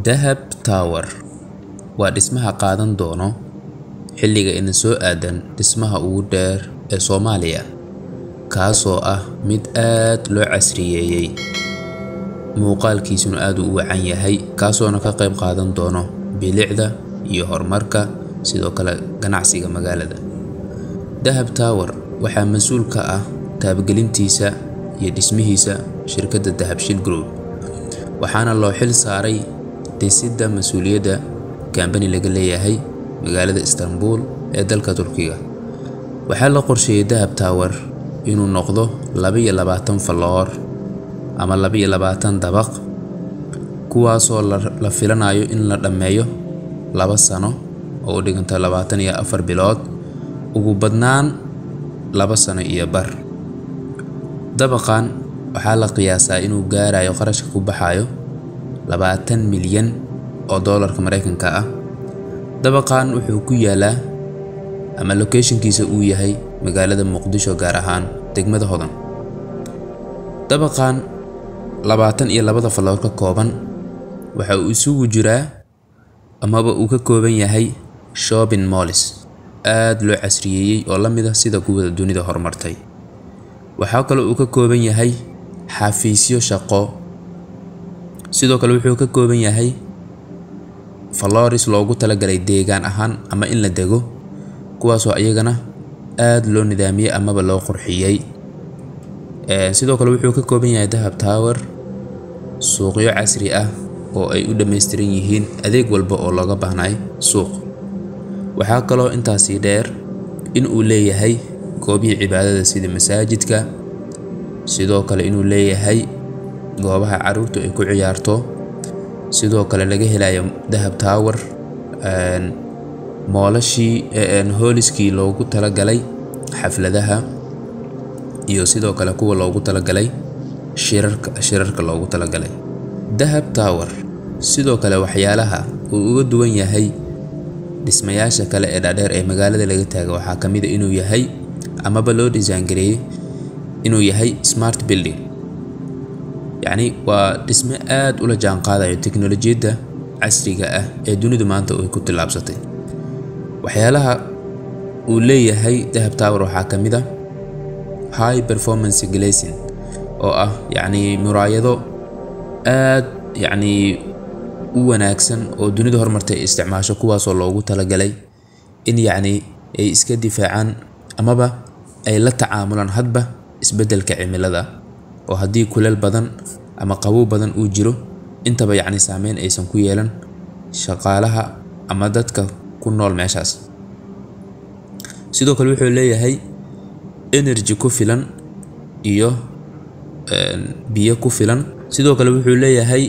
Dahab Tower waa dhismaha qaadan doono xilliga ina soo aadan dhismaha ugu dheer ee Soomaaliya, kaasoo ah mid aad loo casriyeeyay, muuqaalkiisuna aad u wacan yahay, kaasoona ka qayb qaadan doono bilicda iyo horumarka, sidoo kale ganacsiga magaalada. Dahab Tower waxaa mas'uul ka ah taabagelintiisa iyo dhismihiisa shirkadda Dahabshiil Group, waxaana loo xil saaray dhisidda mas'uuliyadda kambani laga leeyahay magaalada Istanbul ee dalka Turkiga. Waxaa la qorsheeyay Dahab Tower inuu noqdo laba iyo labaatan falloor ama laba iyo labaatan dabaq, kuwaasoo la filanayo in la dhammeeyo laba sano oo u dhiganta labaatan iyo afar bilood, ugu badnaan laba sano iyo bar. Dabaqan waxaa la qiyaasaa inuu gaarayo qarashka ku baxayo labaatan milyan oo doolarka Mareykanka ah. Dabaqan wuxuu ku yaalaa ama location-kiisa uu yahay magaalada Muqdisho, gaar ahaan degmada Hodan. Dabaqan labaatan iyo labada falloor ka kooban waxa uu isugu jiraa amaba uu ka kooban yahay shopping malls aad loo casriyeeyay oo la mid ah sida kuwa dunida horumartay. Waxaa kaloo uu ka kooban yahay xafiisyo shaqo, sidoo kale wuxuu ka kooban yahay floors loogu talagalay deegaan ahaan ama in la dego, kuwaasoo iyagana aad loo nidaamiyay amaba loo qurxiyay. Sidoo kale wuxuu ka kooban yahay Dahab Tower suuqyo casri ah oo ay u dhameystiran yihiin adeeg walba oo looga baahnay suuq. Waxaa kaloo intaasi dheer in uu leeyahay goobihii cibaadada sida masaajidka, sidoo kale inuu leeyahay goobaha carruurtu ay ku ciyaarto, sidoo kale laga helayo Dahab Tower moolashii hooliskii loogu talagalay xafladaha iyo sidoo kale kuwa loogu talagalay shirarka shirarka loogu talagalay. Dahab Tower sidoo kale waxyaalaha uu uga duwan yahay dhismayaasha kale ee dhaadheer ee magaalada laga taago waxaa ka mid ah inuu yahay amaba loo design gareeyay inuu yahay smart building. Yacni waa dhisme aad ula jaan qaadayo tiknoolajiyadda casriga ah ee dunidu maanta ay ku tallaabsatay. Waxyaalaha uu leeyahay Dahab Tower waxaa ka mid ah high performance glazing oo ah yacni muraayado aad yacni u wanaagsan oo dunida horumartay ay isticmaasho, kuwaasoo loogu talagalay in yacni ay iska difaacaan amaba ay la tacaamulaan hadba isbeddelka cimilada oo haddii kuleyl badan ama qabow badan uu jiro intaba yacni saameyn aysan ku yeelan shaqaalaha ama dadka ku nool meeshaas. Sidoo kale wuxuu leeyahay energy ku filan iyo biyo ku filan. Sidoo kale wuxuu leeyahay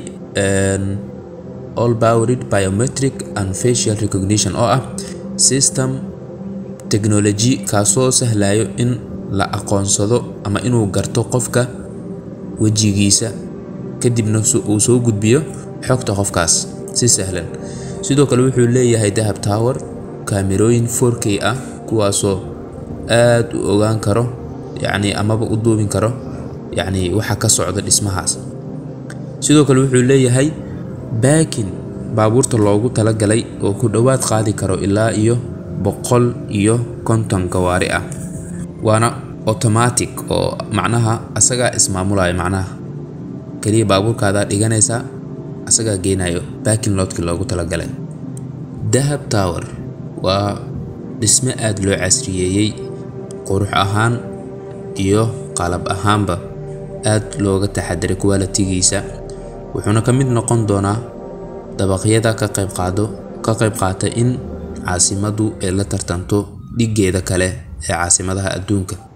all powered biometric and facial recognition oo ah system technology kaasoo sahlayo in la aqoonsado ama inuu garto qofka wejigiisa kadibna uu soo gudbiyo xogta qofkaas si sahlan. Sidoo kale wuxuu leeyahay Dahab Tower kaamirooyin 4K ah kuwaasoo aad u ogaan karo yacni amaba u duubin karo yacni waxa ka socda dhismahaas. Sidoo kale wuxuu leeyahay baakin baabuurta loogu talagalay oo ku dhowaad qaadi karo ilaa iyo boqol iyo konton gawaari ah, waana automatic oo macnaha asagaa ismaamulaya macnaha kaliya baabuurkaadaa dhiganaysa asagaa geenayo parking lot-ki loogu talagalay. Dahab Tower waa dhisme aad loo casriyeeyay, qurux ahaan iyo qalab ahaanba aad looga taxaddaray quality-giisa, wuxuuna ka mid noqon doonaa dabaqyada ka qayb qaado ka qayb qaata in caasimaddu ay la tartanto dhiggeeda kale ee caasimadaha adduunka.